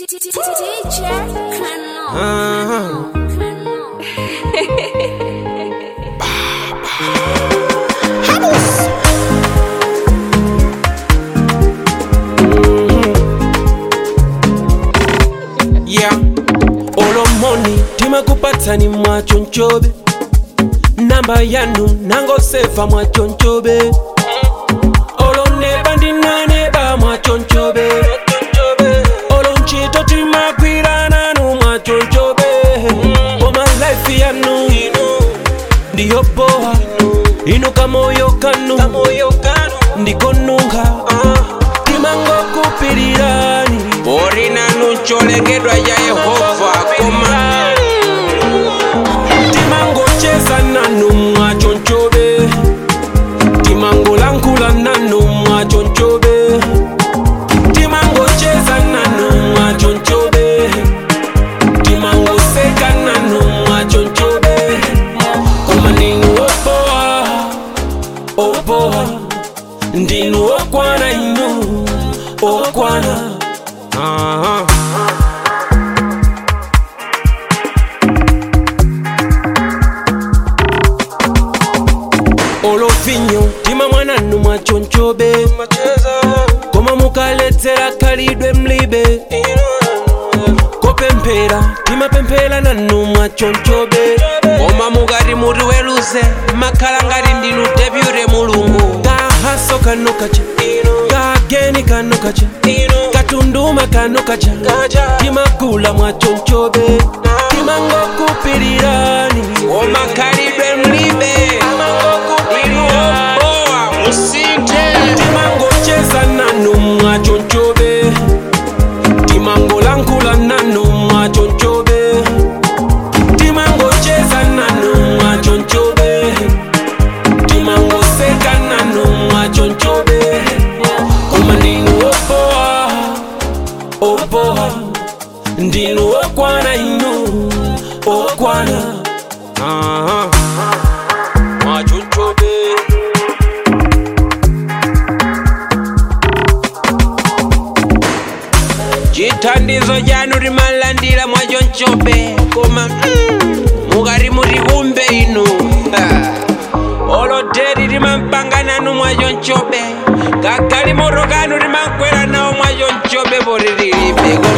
Teacher, Kano. Uh-huh. Kano. Yeah. olomoni timakupatsani mwachonchobe namba yanu nangosefa mwachonchobe oloneba ndinaneba mwachonchobe olonchito timagwirananu mwachonchobe koma life yanu ndiyo boha inu kamoyo kanu ndikonunga timangokupirirani orinanu cholengedwa ya yehova koma timangocheza nanu mwachonchobe timangolankhula nanu mwachonchobe timangocheza nanu mwachonchobe timangoseka nanu mwachonchobe koma ndinu opoa opoa ndinu okwana inu okwana uh-huh. olovinyo tima mwananu mwachonchobe koma mukaledzera khalidwe mlibe kopemphera timapemphera nanu mwachonchobe koma mukati muti weluze makhala ngati ndinu depute mulungu kahaso kano kacha kageni kano kacha katunduma kano kacha timagula mwachonchobe timangokupirirani koma khalidwe mlibe inu obowa musinthe timangocheza nanu mwachonchobe timangolankhula nanu mwachonchobe timangocheza nanu mwachonchobe timangoseka nanu mwachonchobe koma ndinu opoa opoa ndinu okwana inu okwana uh-huh. mwachonchobe chithandizo chanu timalandira mwachonchobe koma mm, mukati muti kumbe inu Ah. oloteri timampanga nanu mwachonchobe kagali moto kanu timakwera nawo mwachonchobe poti tilibe